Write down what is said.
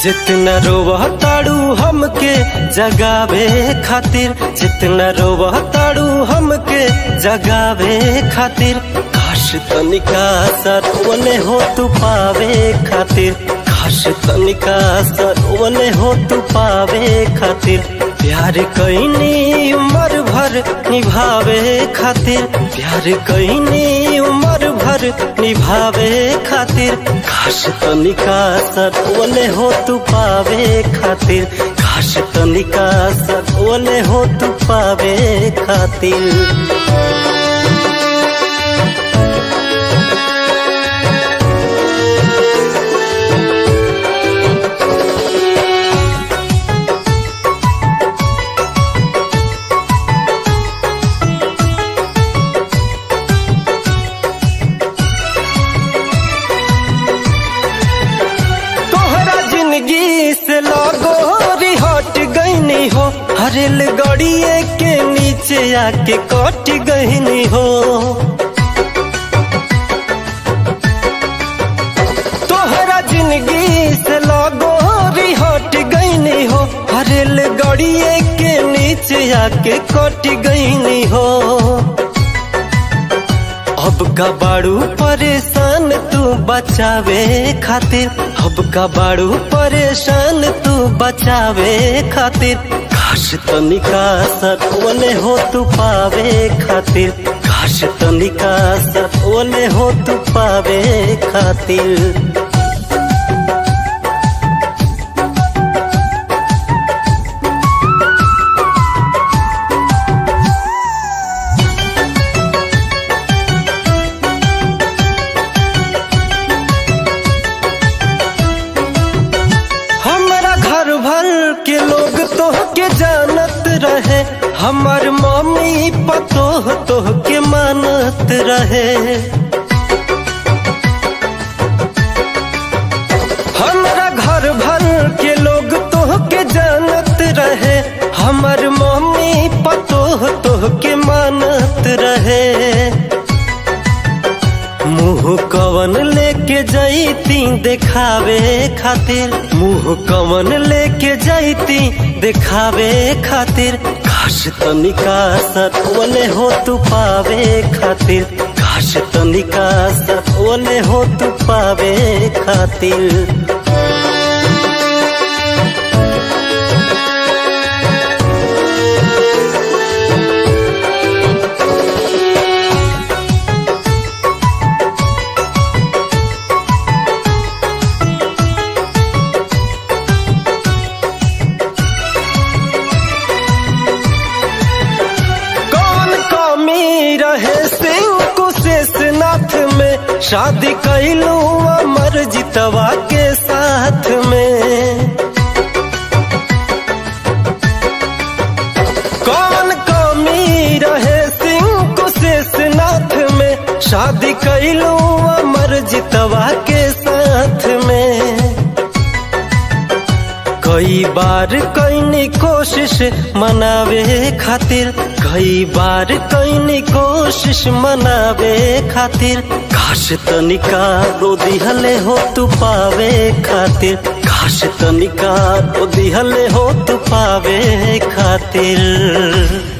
जितना रोवह ताड़ू हमके जगावे खातिर जितना रोवह ताड़ू हमके जगावे खातिर काश तनिका सरवने हो तू पावे खातिर काश तनिका सरवने हो तू पावे खातिर प्यार कैनी उम्र भर निभावे खातिर प्यार कैनी उम्र भर निभावे खातिर काश तनिका सतवले हो तू पावे खातिर काश तनिका सतवले हो तू पावे खातिर तोहरा जिंदगी से लगो हट गईनी हो हरेल गड़िए के नीचे आके कट गईनी हो तोहरा जिंदगी से लगो हट गईनी हो हरेल गड़िए के नीचे आके कट गईनी हो अब का बाड़ू परेशान तू बचावे खातिर अब का बाड़ू परेशान तू बचावे खातिर काश तनिका सतवले हो तू पावे खातिर काश तनिका सतवले हो तू पावे खातिर हमारा घर भर के लोग तो के जानत रहे हमार मम्मी पतोह तो के मानत रहे हमारा घर भर के लोग तो के जानत रहे हमार मम्मी पतोह तो के मानत रहे मुंह कवन लेके जैती देखावे खातिर मुंह कवन लेके जैती देखावे खातिर काश तनिका सतवले हो तू पावे खातिर काश तनिका सतवले हो तू पावे खातिर कौन कमी रहे सिंह कुशेषनाथ में शादी कैलू अमर जितवा के साथ में कौन कमी रहे सिंह कुशेषनाथ में शादी कैलू अमर जितवा के साथ में कई बार कैनी कोशिश मनावे खातिर कई बार कैनी कोशिश मनावे खातिर काश तनिका रो दिहले हो तू पावे खातिर काश तनिका रो दिहले हो तू पावे खातिर